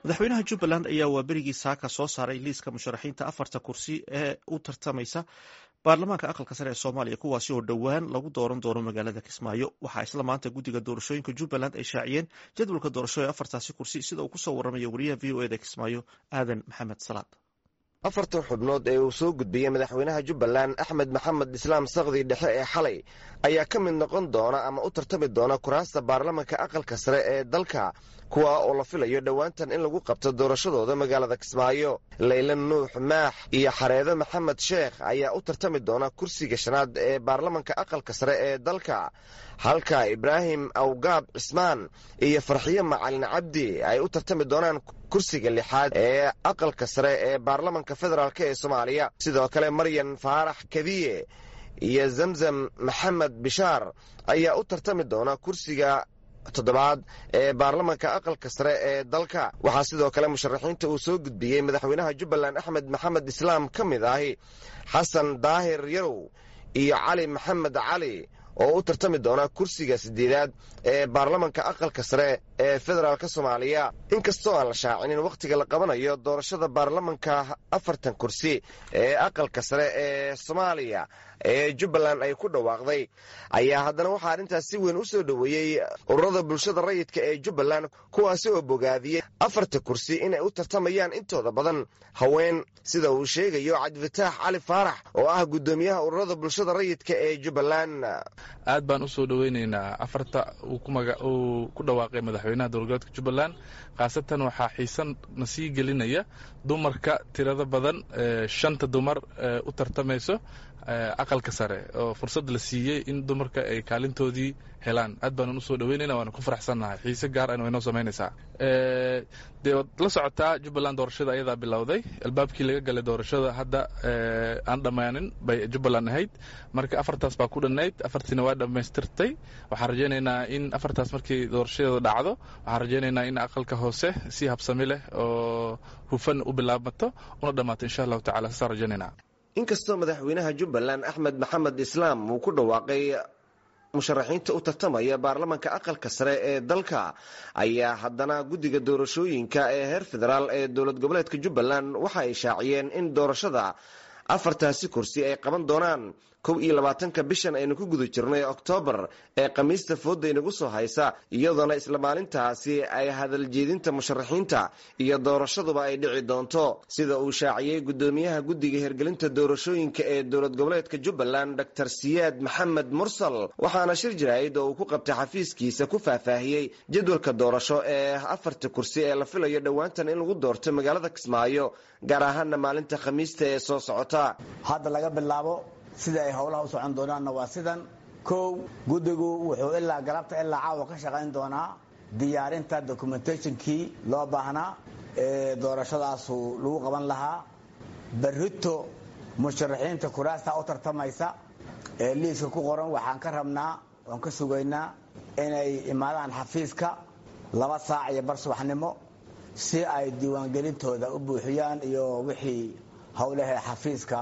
madaxweynaha jubbaland ayaa waa berigii saaka soo saaray liiska musharaxiinta afarta kursi ee u tartamaysa baarlamaanka aqalka sare ee soomaaliya kuwaasi oo dhowaan lagu dooran doono magaalada kismaayo waxaa isla maanta guddiga doorashooyinka jubbaland ay shaaciyeen jadwalka doorasho ee afartaasi kursi sida uu kusoo warramaya wariyaha v o eda kismaayo aadan maxamed salaad afartan xubnood ee uu soo gudbiyey madaxweynaha jubbaland axmed maxamed islaam sakdi dhexe ee xalay ayaa ka mid noqon doona ama u tartami doona kuraasta baarlamanka aqalka sare ee dalka kuwa oo la filayo dhowaantan in lagu qabto doorashadooda magaalada kismaayo layla nuux maax iyo xareedo maxamed sheekh ayaa u tartami doona kursiga shanaad ee baarlamanka aqalka sare ee dalka halka ibraahim awgaab cismaan iyo farxiyo macalin cabdi ay u tartami doonaan kursiga lixaad ee aqalka sare ee baarlamanka federaalk ee soomaaliya sidoo kale maryan faarax kadiye iyo zamzam maxamed bishaar ayaa u tartami doona kursiga toddobaad ee baarlamanka aqalka sare ee dalka waxaa sidoo kale musharaxiinta uu soo gudbiyey madaxweynaha jubbaland axmed maxamed islaam ka mid ahi xasan daahir yarow iyo cali maxamed cali oo u tartami doona kursiga sideedaad ee baarlamanka aqalka sare ee federaalk soomaaliya inkastoo aan la shaacinin wakhtiga la qabanayo doorashada baarlamanka afartan kursi ee aqalka sare ee soomaaliya ee jubbaland ay ku dhawaaqday ayaa haddana waxaa arrintaas si weyn u soo dhoweeyey ururada bulshada rayidka ee jubbaland kuwaasi oo bogaadiyey afarta kursi inay u tartamayaan intooda badan haween sida uu sheegayo cabdifataax cali faarax oo ah guddoomiyaha ururada bulshada rayidka ee jubbaland aad baan usoo dhoweynaynaa afarta uu ku dhawaaqay madaxweynaha dowlgoboleedka jubbaland khaasatan waxaa xiisan na sii gelinaya dumarka tirada badan shanta dumar u tartamayso aqalka sare oo fursad la siiyey in dumarka ay kaalintoodii helaan aad baanan usoo dhaweynayna waana ku faraxsannahay xiise gaar an waynoo samaynaysaa dee waad la socotaa jubbaland doorashada ayadaa bilowday albaabkii laga galay doorashada hadda aan dhammaanin bay jubbaland ahayd marka afartaas baa ku dhannayd afartiina waa dhammaystirtay waxaan rajaynaynaa in afartaas markii doorashadeeda dhacdo waxaan rajaynaynaa in aqalka hoose si habsami leh oo hufan u bilaabmato una dhammaato insha allahu tacala saasaan rajaynaynaa inkastoo madaxweynaha jubbaland axmed maxamed islaam uu ku dhawaaqay musharaxiinta u tartamaya baarlamanka aqalka sare ee dalka ayaa haddana guddiga doorashooyinka ee heer federaal ee dowlad goboleedka jubbaland waxa ay shaaciyeen in doorashada afartaasi kursi ay qaban doonaan kow iyo labaatanka bishan aynu ku guda jirnay oktoobar ee khamiista fooda inagu soo haysa iyadoona isla maalintaasi ay hadaljeedinta musharaxiinta iyo doorashaduba ay dhici doonto sida uu shaaciyey guddoomiyaha guddiga hirgelinta doorashooyinka ee dowlad goboleedka jubbaland dor siyaad maxamed mursal waxaana shir jaraa'id oo uu ku qabtay xafiiskiisa ku faahfaahiyey jadwalka doorasho ee afarta kursi ee la filayo dhowaantan in lagu doorto magaalada kismaayo gaar ahaana maalinta khamiista ee soo socota hadda laga bilaabo sida ay howlaha u socon doonaanna waa sidan kow guddigu wuxuu ilaa galabta ilaa caawa ka shaqayn doonaa diyaarinta documentationkii loo baahnaa ee doorashadaasu lagu qaban lahaa barrito musharaxiinta kuraasta u tartamaysa ee liiska ku qoran waxaan ka rabnaa oon ka sugaynaa inay imaadaan xafiiska laba saac iyo bar subaxnimo si ay diiwaangelintooda u buuxiyaan iyo wixii howlahee xafiiska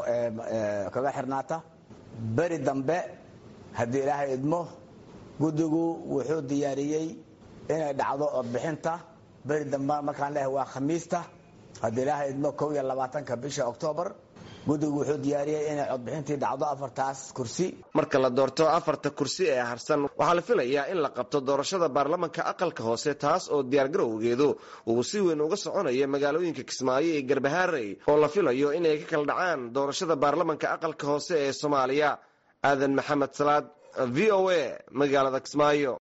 kaga xirnaata beri dambe haddii ilaahay idmo guddigu wuxuu diyaariyey inay dhacdo codbixinta beri dambe markaan leehay waa khamiista haddii ilaahay idmo kow iyo labaatanka bisha oktoobar guddigu wuxuu diyaariyey inay codbixintii dhacdo afartaas kursi marka la doorto afarta kursi ee harsan waxaa la filayaa in la qabto doorashada baarlamanka aqalka hoose taas oo diyaargarowgeedu uu si weyn uga soconayo magaalooyinka kismaayo iyo garbahaarey oo la filayo inay ka kala dhacaan doorashada baarlamanka aqalka hoose ee soomaaliya aadan maxamed salaad v o a magaalada kismaayo